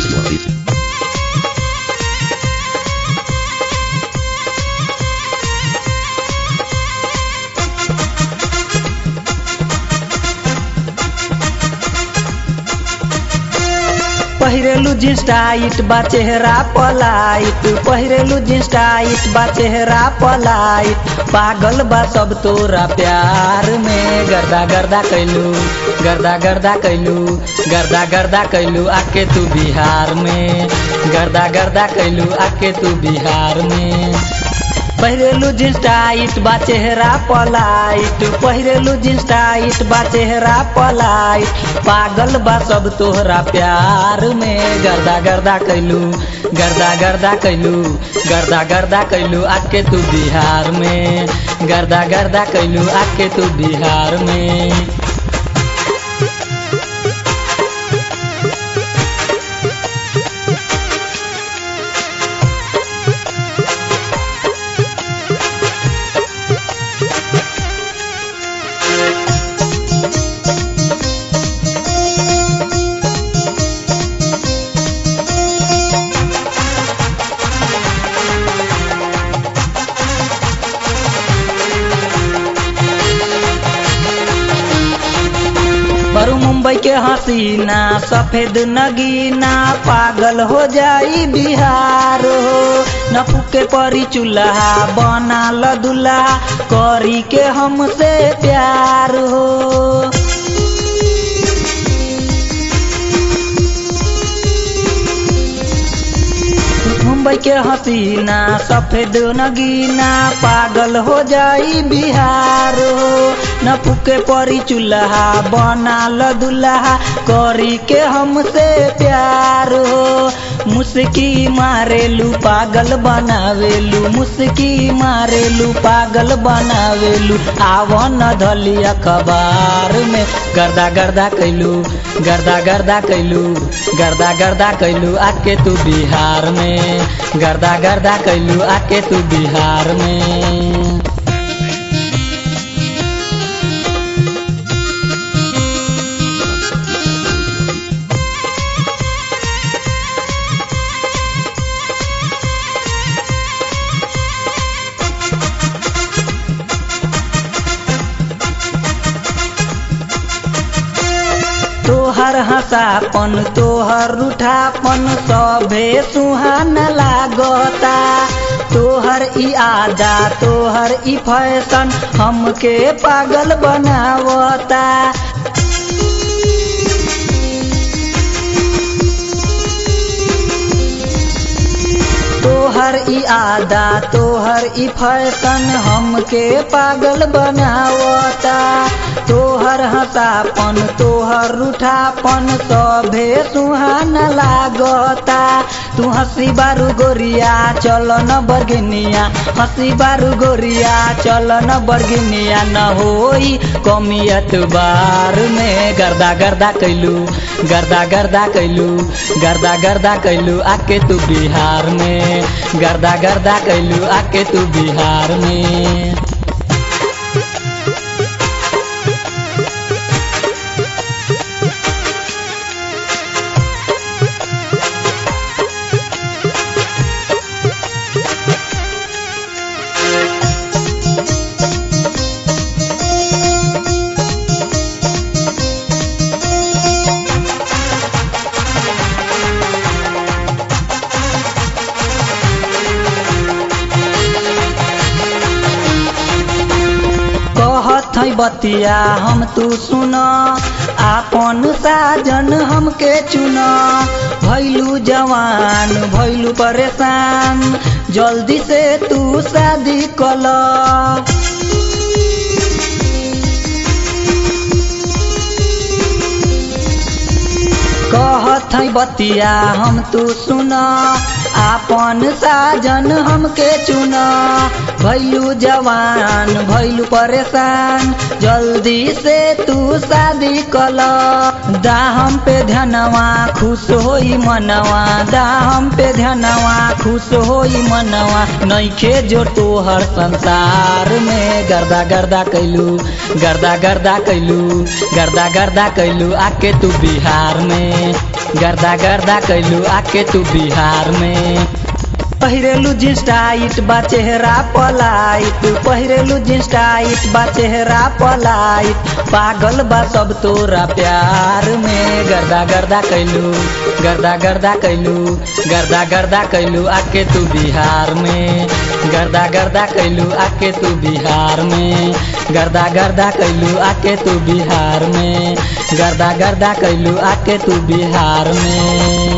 Mixcloud. पहिरेलु jeans tight बा चेहरा polite पहिरेलु jeans tight बा चेहरा पलाइट पागल बा सब तोरा प्यार में गर्दा गर्दा कैलू गर्दा गर्दा कैलू गर्दा गर्दा कैलू आके तू बिहार में गर्दा गर्दा कैलू आके तू बिहार में पहिरेलु जींस टाइट बा चेहरा पलाइट पहिरेलु जींस टाइट बा चेहरा पलाइट पागल बा सब तोहरा प्यार में गर्दा गर्दा कैलू गर्दा गर्दा कैलू गर्दा गर्दा कैलू आके तू बिहार में गर्दा गर्दा कैलू आके तू बिहार में बरू मुंबई के हसीना सफेद नगीना पागल हो जाई बिहार हो न फूके परी चूल्हा बना ल दुल्हा करी के हमसे प्यार हो मुंबई के हसीना सफेद नगीना पागल हो जाई बिहार हो न फूके परी चूल्हा बना ल दुल्हा करी के हमसे प्यार हो मुस्की मारेलू पागल बनावेलू मुस्की मारेलू पागल बनावेलू आवन धली अखबार में गर्दा गर्दा कैलू गर्दा गर्दा कैलू गर्दा गर्दा कैलू आके तू बिहार में गर्दा गर्दा कैलू आके तू बिहार में तोहर हंसापन तोहर रूठापन सभे सुहान लागता तोहर ई आदा तोहर ई फैशन हमके पागल बनावता तोहर ई आदा तोहर ई फैशन हमके पागल बनावता तोहर हंसापन तोहर रूठापन सभे सुहान लागता तू हंसी बारू गोरिया चल न बरगिनिया हंसी बारू गोरिया चल न बरगिनिया न होई कमियत बार में गर्दा गर्दा कैलू गर्दा गर्दा कैलू गर्दा गर्दा कैलू आके तू बिहार में गर्दा गर्दा कैलू आके तू बिहार में कहत है बतिया हम तू सुन आपन साजन हमके चुन भैलू जवान भैलू परेशान जल्दी से तू शादी कल कहत है बतिया हम तू सुन आपन साजन हमके चुन भैलू जवान भैलू परेशान जल्दी से तू शादी कल दाहम पे ध्यानवा खुश होई मनवा दाहम पे ध्यानवा खुश होई मनवा नइखे जो तोहर संसार में गर्दा गर्दा कैलू गर्दा गर्दा कैलू गर्दा गर्दा कैलू आके तू बिहार में गर्दा गर्दा कैलू आके तू बिहार में पहिरेलू जींस टाइट बा चेहरा पलाइट पहिरेलू जींस टाइट बा चेहरा पलाइट पागल बा सब तोरा प्यार में गर्दा गर्दा कैलू गर्दा गर्दा कैलू गर्दा गर्दा कैलू आके तू बिहार में गर्दा गर्दा कैलू आके तू बिहार में गर्दा गर्दा कैलू आके तू बिहार में गर्दा गर्दा कैलू आके तू बिहार में